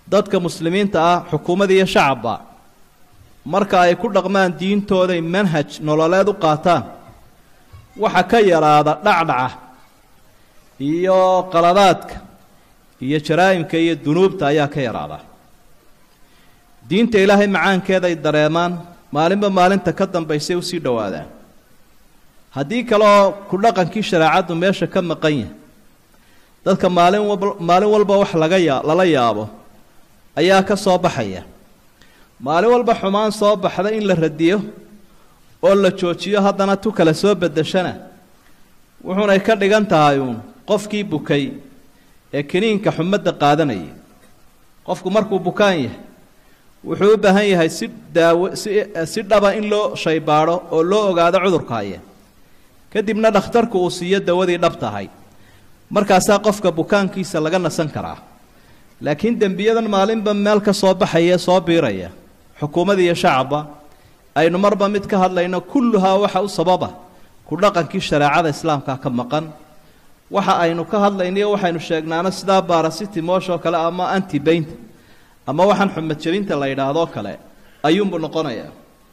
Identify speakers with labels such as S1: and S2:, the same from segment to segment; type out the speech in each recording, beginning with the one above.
S1: dadka muslimiinta ah xukuumad iyo shacabba marka ay ku dhaqmaan diintooday manhaj nololeed u qaataan waxa ka yaraada dhacdhaca iyo qaladaadka iyo jaraa'imka iyo dunuubta ayaa ka yaraada diinta ilaahay macaankeeday dareemaan maalinba maalinta ka dambaysay usii dhowaadaan haddii kaleoo ku dhaqankii shareecaddu meesha ka maqan yahay dadka maalin wab maalin walba wax laga yaa lala yaabo ayaa ka soo baxaya maalin walba xumaan soo baxda in la radiyo oo la joojiyo haddana tu kale soo beddeshana wuxuunay ka dhigan tahay uun qofkii bukay ee kiniinka xumadda qaadanayay qofku markuu bukaan yahay wuxuu u baahan yahay si daawo si si dhaba in loo shaybaadho oo loo ogaado cudurka haya kadibna dhakhtarku uu siiyo dawadii dhab tahay markaasaa qofka bukaankiisa laga nasan karaa laakiin dembiyadan maalinba meel ka soo baxaya ee soo biiraya xukuumad iyo shacabba aynu marba mid ka hadlayno kulluhaa waxa u sababa ku dhaqankii shareecada islaamka ka maqan waxa aynu ka hadlaynayo waxaynu sheegnaano sidaa baarasitimosh oo kale ama antibaynta ama waxaan xumad jebinta la yidhaahdo kale ayuunbuu noqonayaa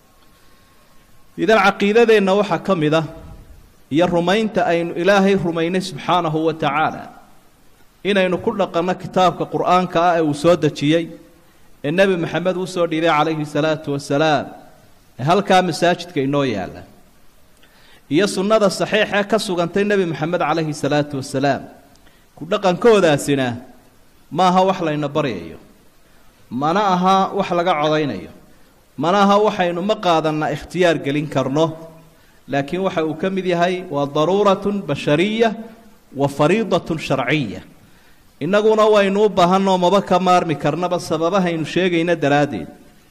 S1: idan caqiidadeenna waxaa ka mid ah iyo rumaynta aynu ilaahay rumaynay subxaanahu wa tacaala inaynu ku dhaqanno kitaabka qur-aanka ah ee uu soo dejiyey ee nebi maxamed uu soo dhiibay calayhi salaatu wasalaam ee halkaa masaajidka inoo yaalla iyo sunnada saxiixee ka sugantay nebi maxamed calayhi salaatu wasalaam ku dhaqankoodaasina ma aha wax layna baryayo mana aha wax laga codaynayo mana aha waxaynu ma qaadanna ikhtiyaar gelin karno laakiin waxa uu ka mid yahay waa daruuratun bashariya wa fariidatun sharciya innaguna waynu u baahanoo maba ka maarmi karnaba sababahaynu sheegayna daraaddeed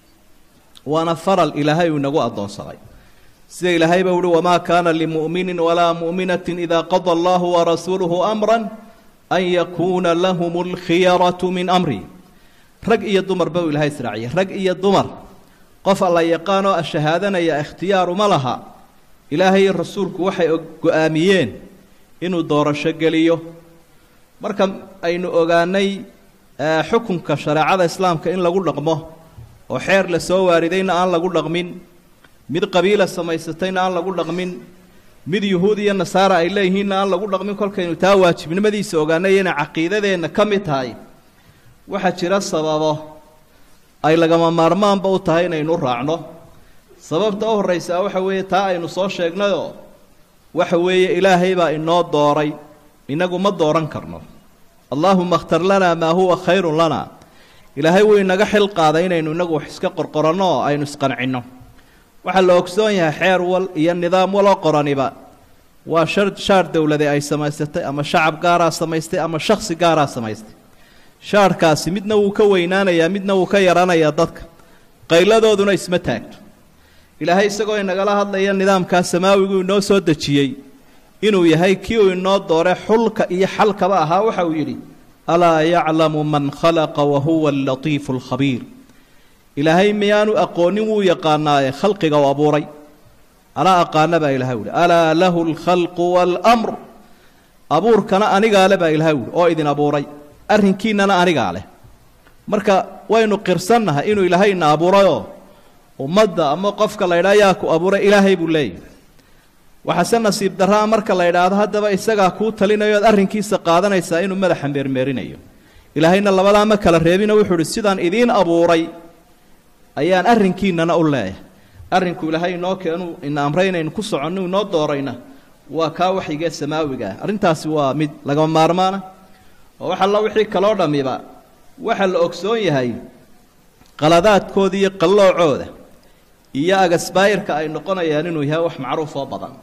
S1: waana faral ilaahay uu inagu addoonsaday sida ilaahay ba uhi wamaa kaana limu'minin walaa mu'minatin idaa qada allahu warasuuluhu amran an yakuuna lahum alkhiyaratu min amri rag iyo dumarba uu ilahay israaciyay rag iyo dumar qof alla yaqaanoo ashahaadanaya ikhtiyaaruma laha ilaahay iyo rasuulku waxay go-aamiyeen inuu doorasho geliyo marka aynu ogaanay xukunka shareecada islaamka in lagu dhaqmo oo xeer la soo waaridayna aan lagu dhaqmin mid qabiila samaysatayna aan lagu dhaqmin mid yuhuud iyo nasaara ay leeyihiinna aan lagu dhaqmin kolkaynu taa waajibnimadiisa ogaanay inay caqiidadeenna ka mid tahay waxaa jira sababo ay lagama maarmaanba u tahay inaynu raacno sababta u horraysaa waxa weeye taa aynu soo sheegnayoo waxa weeye ilaahay baa inoo dooray inagu ma dooran karno allaahuma اkhtar lanaa maa huwa khayru lana ilaahay wuu inaga xil qaaday inaynu inagu wax iska qorqoranno oo aynu isqancinno waxaa la ogsoon yahay xeer wal iyo nidaam waloo qoraniba waa shar shaar dowlade ay samaysatay ama shacab gaaraa samaystay ama shaksi gaaraa samaystay shaarhkaasi midna wuu ka weynaanayaa midna wuu ka yaranayaa dadka qayladooduna isma taagto ilaahay isagoo inagala hadlaya nidaamkaa samaawigu inoo soo dejiyey inuu yahay kii uu inoo doore xulka iyo xalkaba ahaa waxa uu yidhi alaa yaclamu man khalaqa wa huwa alatiifu alkhabiir ilaahay miyaanu aqoonin wuu yaqaanaaye khalqiga u abuuray anaa aqaana baa ilahay uhi alaa lahu alkhalqu waalamr abuurkana anigaa le baa ilahay uhi oo idin abuuray arrinkiinnana anigaa leh marka waynu qirsannahay inuu ilaahayna abuurayoo ummadda ama qofka la ydhaha yaa ku abuuray ilaahay buu leeyahy waxaase nasiib darraa marka la idhaahdo haddaba isagaa kuu talinayo oad arrinkiisa qaadanaysaa inuu madaxa meermeerinayo ilaahayna labadaa ma kala reebino wuxuu uhi sidaan idiin abuuray ayaan arrinkiinana u leeyahay arrinku ilaahay inoo keenu ina amray inaynu ku soconno inoo doorayna waa kaa waxyigee samaawiga ah arrintaasi waa mid lagama maarmaana oo wax alla wixii kaloo dhammiba waxa la ogsoon yahay qaladaadkooda iyo qalloocooda iyo agasbaayirka ay noqonayaan inuu yahay wax macruuf oo badan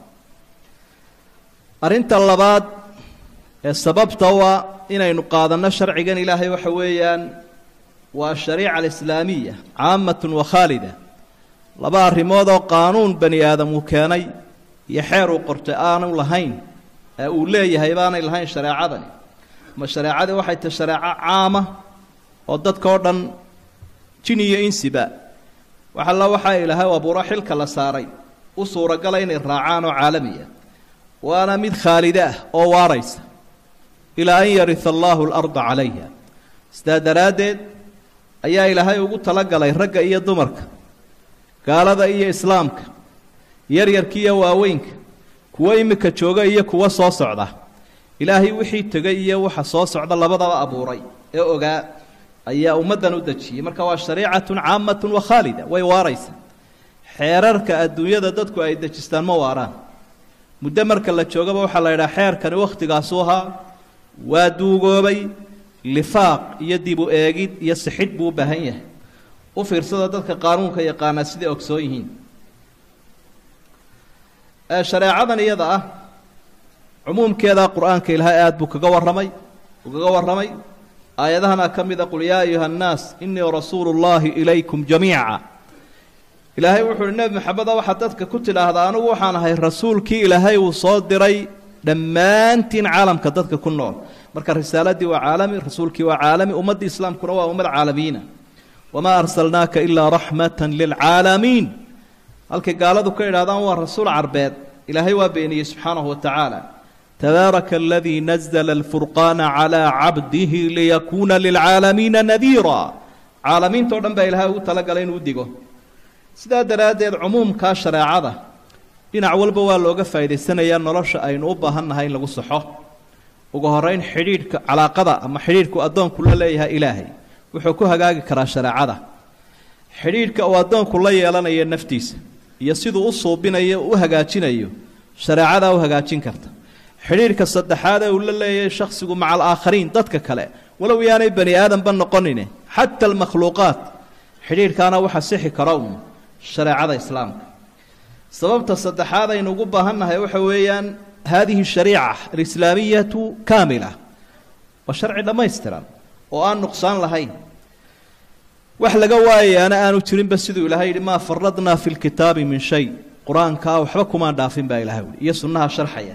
S1: arrinta labaad ee sababta waa inaynu qaadanno sharcigan ilaahay waxa weeyaan waa ashariica alislaamiya caamatun wa khaalida laba arrimood oo qaanuun bani aadam uu keenay iyo xeer uu qortay aanu lahayn ee uu leeyahay baanay lahayn shareecadani ma shareecadii waxay tahay shareeco caama oo dadka oo dhan jin iyo insiba wax alla waxaa ilaahay u abuuro xilka la saaray u suuragala inay raacaan oo caalamiya waana mid khaalide ah oo waaraysa ilaa an yarisa allaahu alarda calayha sidaa daraaddeed ayaa ilaahay ugu talagalay ragga iyo dumarka gaalada iyo islaamka yaryarka iyo waaweynka kuwo iminka jooga iyo kuwo soo socda ilaahay wixii tegay iyo waxa soo socda labadaba abuuray ee ogaa ayaa ummaddan u dejiyey marka waa shariicatun caamatun wa khaalida way waaraysa xeerarka adduunyada dadku ay dejistaan ma waaraan muddo marka la joogaba waxaa la yidhaha xeerkani wakhtigaasu ahaa waa duugoobay lifaaq iyo dib u eegid iyo sixidh buu u baahan yahay u fiirsada dadka qaanuunka yaqaanaa siday ogsoon yihiin shareecadan iyada ah cumuumkeeda qur-aanka ilaahay aada buu kaga warramay uu kaga warramay aayadahana ka mida qul yaa ayuha annaas inii rasuulu llaahi ilaykum jamiica ilaahay wuxu uhi nebi maxameda waxaad dadka ku tidhaahdaa anugu waxaan ahay rasuulkii ilaahay uu soo diray dhammaantiin caalamka dadka ku nool marka risaaladii waa caalami rasuulkii waa caalami ummaddii islaamkuna waa ummad caalamiina wamaa arsalnaaka ilaa raxmata lilcaalamiin halkay gaaladu ka idhahdaan waa rasuul carbeed ilaahay waa beeniyey subxaanahu wa tacaala tabaaraka aladii nazla alfurqaana calaa cabdihi liyakuuna lilcaalamiina nadiira caalamiinta o dhan baa ilaahay ugu talagalay inuu digo sidaa daraaddeed cumuumkaa shareecada dhinac walba waa looga faa'idaysanayaa nolosha aynu u baahan nahay in lagu saxo ugu horeyn xidhiidhka calaaqada ama xidhiidhku addoonku la leeyahay ilaahay wuxuu ku hagaagi karaa shareecada xidhiidhka uu addoonku la yeelanayo naftiisa iyo siduu u suubinayo u hagaajinayo shareecadaa u hagaajin karta xidhiidhka saddexaad ee uu la leeyahay shakhsigu maca alaakhariin dadka kale walow yaanay bani aadanba noqonine xata almakhluuqaat xidhiidhkaana waxa sixi kara uun shareecada islaamka sababta saddexaad aynu ugu baahannahay waxa weeyaan haadihi shariica alislaamiyatu kaamila waa sharci dhammaystiran oo aan nuqsaan lahayn wax laga waayayaana aanu jirinba siduu ilaahay yidhi maa faradnaa fi lkitaabi min shay qur-aankaa waxba kumaan dhaafin baa ilahay uhi iyo sunnaha sharxaya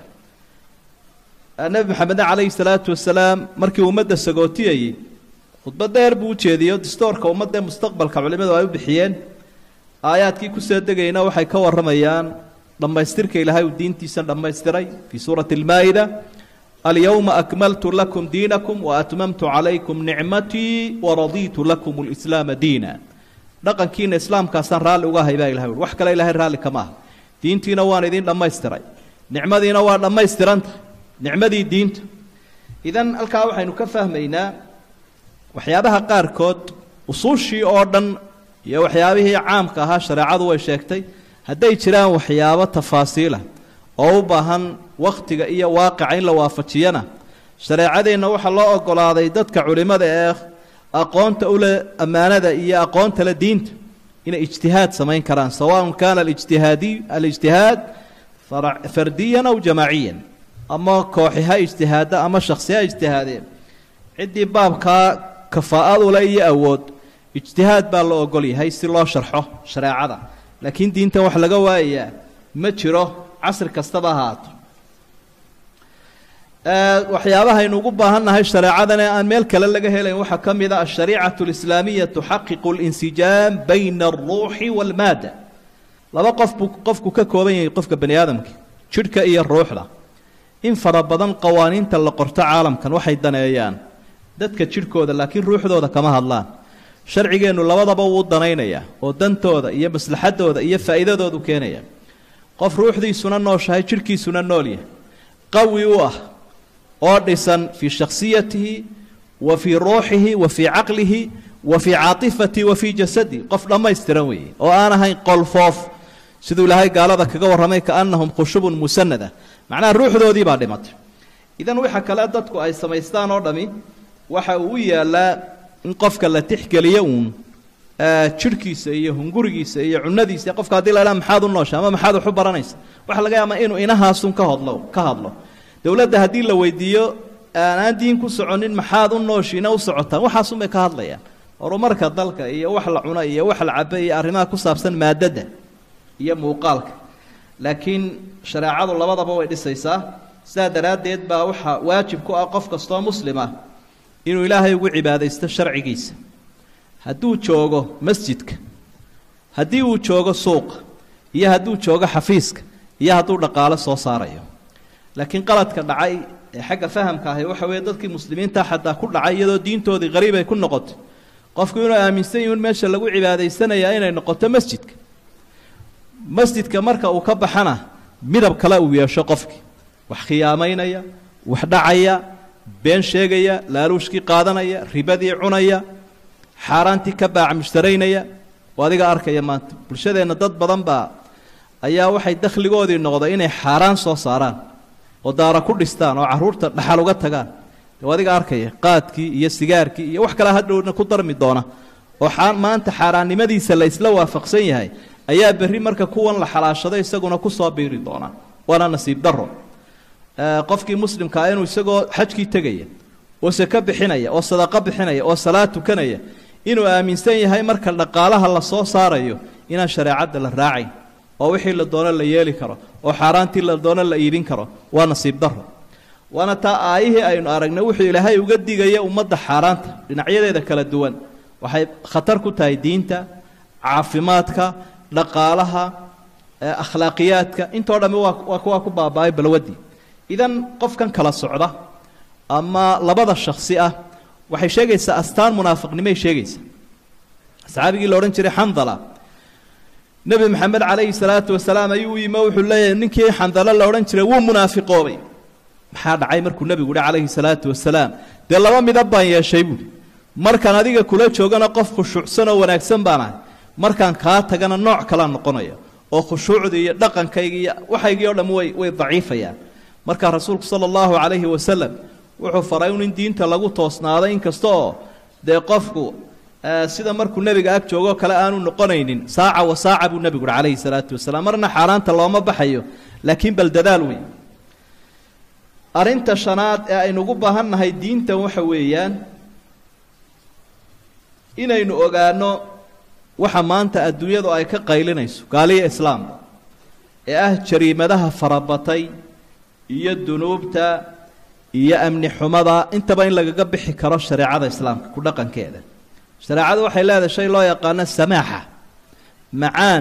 S1: nebi maxamedne calayhi salaatu wasalaam markii ummadda sagootiyayey khudbad dheer buu ujeediyo distoorka ummadda mustaqbalka culimadu ay u bixiyeen aayaadkii kusoo degayna waxay ka warramayaan dhammaystirka ilaahay uu diintiisa dhammaystiray fii suurati almaa'ida alyowma akmaltu lakum diinakum waatmamtu calaykum nicmatii waradiitu lakum lislaama diina dhaqankiina islaamkaasaan raalli uga ahay baa ilahay ui wax kale ilahay raalli kama aha diintiina waan idiin dhammaystiray nicmadiina waa dhammaystiranta nicmadii diinta idan halkaa waxaynu ka fahmaynaa waxyaabaha qaarkood usuushii oo dhan iyo waxyaabihii caamka ahaa shareecadu way sheegtay hadday jiraan waxyaabo tafaasiilah oo u baahan wakhtiga iyo waaqica in la waafajiyana shareecadeenna waxaa loo ogolaaday dadka culimmada ee aqoonta ule ammaanada iyo aqoonta le diinta inay ijtihaad samayn karaan sawaءn kana alijtihaadiy alijtihaad fardiyan aw jamaaciyan ama kooxi ha ijtihaada ama shaksi ha ijtihaadeen ciddii baabkaa kafaa'adu le iyo awood ijtihaad baa la ogol yahay si loo sharxo shareecada laakiin diintan wax laga waayayaa ma jiro casri kastaba ahaato waxyaabahaynu ugu baahannahay shareecadan ee aan meel kale laga helayn waxaa ka mid a ashariicatu alislaamiya tuxaqiqu linsijaam bayna alruuxi waalmaada laba qof buu qofku ka kooban yahay qofka bani aadamka jidhka iyo ruuxda in fara badan qawaaniinta la qorto caalamkan waxay daneeyaan dadka jidhkooda laakiin ruuxdooda kama hadlaan sharcigeennu labadaba wuu danaynayaa oo dantooda iyo maslaxadooda iyo faa'iidadoodu keenaya qof ruuxdiisuna nooshahay jidhkiisuna nool yahay qawi u ah oo dhisan fii shakhsiyatihi wa fii ruuxihi wa fii caqlihi wa fii caatifatihi wa fii jasadihi qof dhammaystiran weeye oo aan ahayn qolfoof siduu ilaahay gaalada kaga warramay kaannahum khushubun musanada macnaha ruuxdoodii baa dhimatay idan waxa kale dadku ay samaystaan oo dhami waxa uu u yaallaa in qofka la tixgeliyo uun jidhkiisa iyo hungurigiisa iyo cunadiisa qofka haddii la idhaha maxaad u noosha ama maxaad wax u baranaysa waxa laga yaabaa inuu inahaasun ka hodlo ka hadlo dowladda haddii la weydiiyo aanaan diin ku soconin maxaad u nooshiina u socotaan waxaasun bay ka hadlayaan horumarka dalka iyo wax la cuno iyo wax la cabo iyo arrimaha ku saabsan maadadda iyo muuqaalka laakiin shareecadu labadaba way dhisaysaa sidaa daraaddeed baa waxaa waajib ku ah qof kastoo muslim ah inuu ilaahay ugu cibaadaysto sharcigiisa hadduu joogo masjidka haddii uu joogo suuqa iyo hadduu joogo xafiiska iyo hadduu dhaqaalo soo saarayo laakiin qaladka dhacay ee xagga fahamka ahi waxa weeye dadkii muslimiinta xataa ku dhacay iyadoo diintoodii qariib ay ku noqotay qofku inuu aaminsan yihin meesha lagu cibaadaysanayaa inay noqoto masjidka masjidka marka uu ka baxana midab kale uu yeesho qofkii wax khiyaamaynaya wax dhacaya been sheegaya laaluushkii qaadanaya ribadii cunaya xaaraantii ka baaca mushtaraynaya oo adiga arkaya maanta bulshadeenna dad badan baa ayaa waxay dakhligoodii noqday inay xaaraan soo saaraan oo daara ku dhistaan oo carruurta dhaxal uga tagaan oo adiga arkaya qaadkii iyo sigaarkii iyo wax kale hadhowna ku darmi doona oo maanta xaaraannimadiisa la isla waafaqsan yahay ayaa berri marka kuwan la xalaashado isaguna kusoo biiri doona waana nasiib daro qofkii muslimkaa inuu isagoo xajkii tegaya oo sako bixinaya oo sadaqo bixinaya oo salaad tukanaya inuu aaminsan yahay marka dhaqaalaha la soo saarayo inaan shareecadda la raacayn oo wixii la doono la yeeli karo oo xaaraantii la doono la iibin karo waa nasiib daro waana taa aayihii aynu aragnay wuxuu ilaahay uga digaya ummadda xaaraanta dhinacyadeeda kala duwan waxay khatar ku tahay diinta caafimaadka dhaqaalaha akhlaaqiyaadka intoo dhamme waa waa kuwaa ku baaba-ay balwadii idan qofkan kala socda ama labada shaksi ah waxay sheegaysaa astaan munaafiqnimay sheegaysaa saxaabigii la odhan jiray xandala nebi maxamed calayhi salaatu wasalaam ayuu u yimi wuxuu leeyahay ninkii xandalo la odhan jiray wuu munaafiqoobay maxaa dhacay markuu nebigu yihi calayhi salaatu wasalaam dee laba midab baan yeeshay buuhi markaan adiga kula joogana qof khushuucsan oo wanaagsan baan ahay markaan kaa tagana nooc kalaa noqonaya oo khushuucdii iyo dhaqankaygi iyo waxaygii o dham way way daciifayaan markaa rasuulku sala allahu calayhi wasalam wuxuu faray un in diinta lagu toosnaado inkasta oo dee qofku sida markuu nebiga ag joogoo kale aanu noqonaynin saaca wa saaca buu nebigu uhi calayhi salaatu wasalaam marna xaaraanta looma baxayo laakiin bal dadaal wey arrinta shanaad ee aynu ugu baahan nahay diintan waxa weeyaan inaynu ogaano waxa maanta adduunyadu ay ka qaylinayso gaaliya islaamka ee ah jariimadaha farabatay iyo dunuubta iyo amni xumada intaba in lagaga bixi karo shareecada islaamka ku dhaqankeeda shareecadu waxay leedahay shay loo yaqaano samaaxa macaan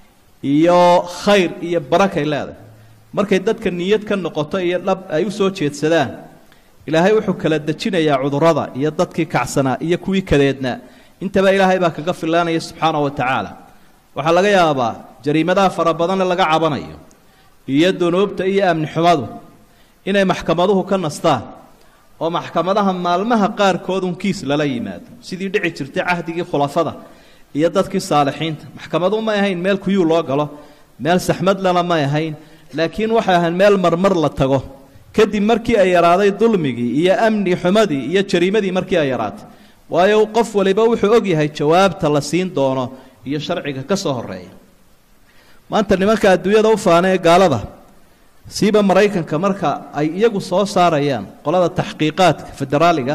S1: iyo khayr iyo barakay leedahay markay dadka niyad ka noqoto iyo dhab ay u soo jeedsadaan ilaahay wuxuu kala dejinayaa cudurrada iyo dadkii kacsanaa iyo kuwii kadeednaa intaba ilaahay baa kaga filaanaya subxaana wa tacaala waxaa laga yaabaa jariimadaha fara badanle laga cabanayo iyo dunuubta iyo amni xumadu inay maxkamaduhu ka nastaan oo maxkamadaha maalmaha qaarkoodun kiis lala yimaado sidii dhici jirtay cahdigii khulafada iyo dadkii saalixiinta maxkamadu may ahayn meel kuyuu loo galo meel saxmadlana may ahayn laakiin waxay ahayn meel marmar la tago kadib markii ay yaraaday dulmigii iyo amni xumadii iyo jariimadii markii ay yaraatay waayo qof waliba wuxuu og yahay jawaabta la siin doono iyo sharciga ka soo horeeya maanta nimanka adduunyada u faana ee gaalada siiba maraykanka marka ay iyagu soo saarayaan qolada taxqiiqaadka federaaliga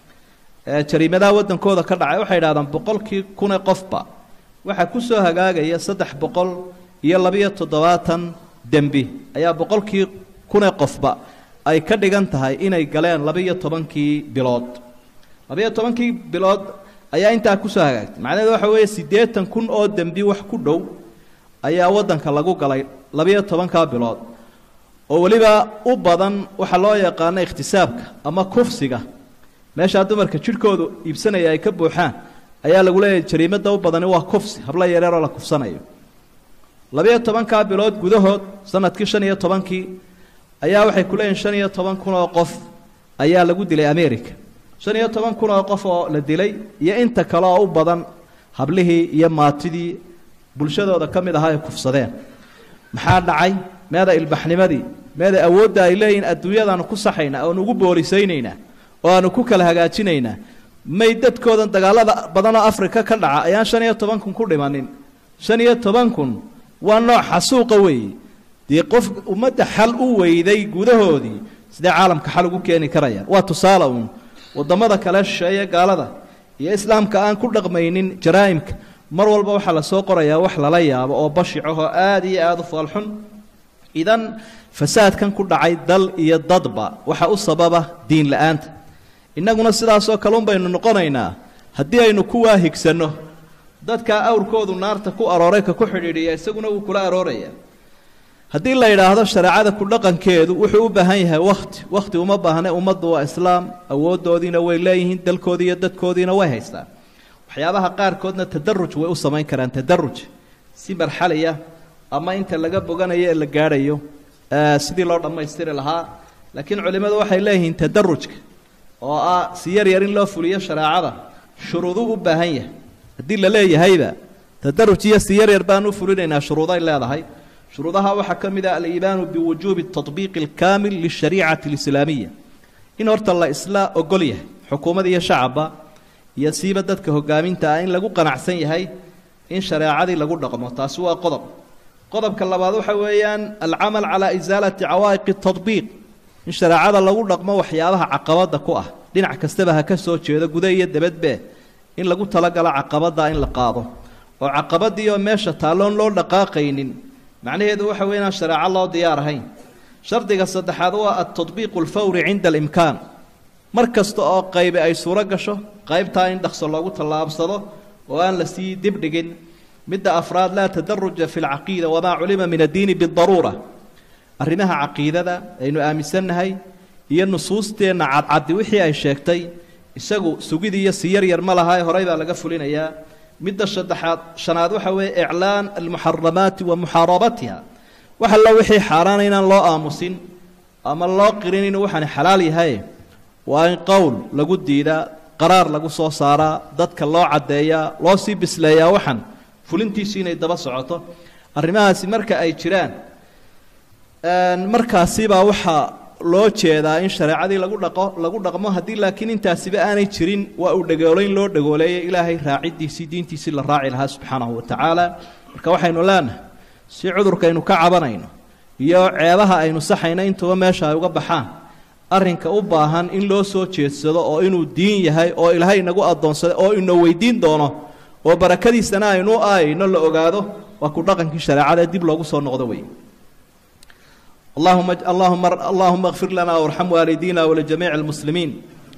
S1: ee jariimadaha waddankooda ka dhacay waxay idhahdaan boqolkii kune qofba waxaa ku soo hagaagaya saddex boqol iyo labiyo toddobaatan dembi ayaa boqolkii kune qofba ay ka dhigan tahay inay galeen labiyo tobankii bilood labiyo tobankii bilood ayaa intaa kusoo hagaagtay macnaheedu waxa weeye siddeetan kun oo dembi wax ku dhow ayaa waddanka lagu galay labiyo tobankaa bilood oo weliba u badan waxaa loo yaqaano ikhtisaabka ama kufsiga meeshaa dumarka jidhkoodu iibsanaya ay ka buuxaan ayaa lagu leeyahay jariimada u badani waa kufsi hablo yareeroo la kufsanayo labiyo tobankaa bilood gudahood sanadkii shan iyo tobankii ayaa waxay ku leeyihin shan iyo toban kun oo qof ayaa lagu dilay america shan iyo toban kun oo qof oo la dilay iyo inta kale oo u badan hablihii iyo maatidii bulshadooda ka mid ahaa ay kufsadeen maxaa dhacay meeda ilbaxnimadii meeda awoodda ay leeyihin adduunyadaanu ku saxaynaa oanu ugu boorisaynaynaa oo aanu ku kala hagaajinaynaa may dadkoodan dagaalada badanoo afrika ka dhaca ayaan shan iyo toban kun ku dhimanin shan iyo toban kun waa nooc xasuuqa weeye dee qof ummadda xal u weyday gudahoodii sidee caalamka xal ugu keeni karayaan waa tusaale uun waddamada kale shisheeye gaalada iyo islaamka aan ku dhaqmaynin jaraa'imka mar walba waxaa lasoo qorayaa wax lala yaabo oo bashicahoo aada iyo aada u faalxun idan fasaadkan ku dhacay dal iyo dadba waxa u sababa diin la-aanta innaguna sidaasoo kale un baynu noqonaynaa haddii aynu kuwaa higsanno dadkaa awrkoodu naarta ku arooray ka ku xidhiidhiya isaguna wuu kula arooraya haddii la yidhaahdo shareecada ku dhaqankeedu wuxuu u baahan yahay wakhti wakhti uma baahne ummaddu waa islaam awooddoodiina way leeyihiin dalkoodii iyo dadkoodiina way haystaan waxyaabaha qaarkoodna tadaruj way u samayn karaan tadaruj si marxaliya ama inta laga boganayo ee la gaadhayo sidii loo dhammaystiri lahaa laakiin culimmadu waxay leeyihiin tadarujka oo ah si yar yar in loo fuliyo shareecada shuruuduu u baahan yahay haddii la leeyahayba tadaruj iyo si yar yar baan u fulinaynaa shuruuday leedahay shuruudaha waxaa ka mid ah aliimaanu biwujuubi tatbiiqi alkaamil lishariicati alislaamiya in horta la isla ogol yahay xukuumad iyo shacabba iyo siiba dadka hogaaminta ah in lagu qanacsan yahay in shareecadii lagu dhaqmo taasi waa qodob qodobka labaad waxa weeyaan alcamal calaa isaalati cawaa'iqi tadbiiq in shareecada lagu dhaqmo waxyaabaha caqabada ku ah dhinac kastaba ha ka soo jeedo guda iyo debadbe in lagu talagalo caqabada in la qaado oo caqabadii oo meesha taalloon loo dhaqaaqaynin macnaheedu waxa wey inaan shareeco loo diyaar ahayn shardiga saddexaad waa altadbiiqu alfawri cinda alimkaan mar kasta oo qaybi ay suuro gasho qaybtaa in dhaqso loogu tallaabsado oo aan la sii dibdhigin midda afraad laa tadaruja fi lcaqiida wamaa culima min addiini bidaruura arrimaha caqiidada aynu aaminsannahay iyo nusuusteenna cadcaddi wixii ay sheegtay isagu sugid iyo si yar yar ma laha ee horey baa laga fulinayaa midda saddexaad shanaad waxa weeye iclaan almuxaramaati wa muxaarabatiha wax allo wixii xaaraana inaan loo aamusin ama loo qirin inuu waxaani xalaal yahay waa in qowl lagu diidaa qaraar lagu soo saaraa dadka loo caddeeyaa loo sii bisleeyaa waxan fulintiisu inay daba socoto arrimahaasi marka ay jiraan markaasibaa waxaa loo jeedaa in shareecadii lagu dhaqo lagu dhaqmo haddii laakiin intaasiba aanay jirin waa uu dhagoolayn loo dhagooleeyay ilaahay raaciddiisii diintiisii la raaci lahaa subxaanahu wa tacaala marka waxaynu leenahay si cudurkaynu ka cabanayno iyo ceebaha aynu saxayno intuba meesha ay uga baxaan arrinka u baahan in loo soo jeedsado oo inuu diin yahay oo ilaahay inagu addoonsaday oo ina weydiin doono oo barakadiisana aynu aayno la ogaado waa ku dhaqankii shareecada dib loogu soo noqdo wey اللهم اللهم اللهم اغفر لنا وارحم والدينا ولجميع المسلمين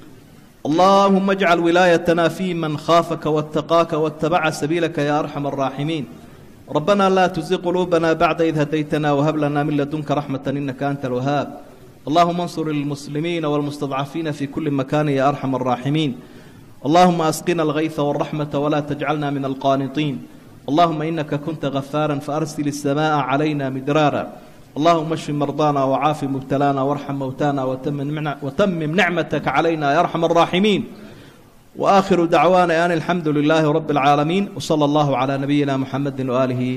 S1: اللهم اجعل ولايتنا في من خافك واتقاك واتبع سبيلك يا ارحم الراحمين ربنا لا تزغ قلوبنا بعد إذ هديتنا وهب لنا من لدنك رحمة إنك أنت الوهاب اللهم انصر المسلمين والمستضعفين في كل مكان يا أرحم الراحمين اللهم أسقنا الغيث والرحمة ولا تجعلنا من القانطين اللهم إنك كنت غفارا فأرسل السماء علينا مدرارا اللهم اشف مرضانا وعاف مبتلانا وارحم موتانا وتمم نعمتك علينا يا ارحم الراحمين واخر دعوانا ان الحمد لله رب العالمين وصلى الله على نبينا محمد واله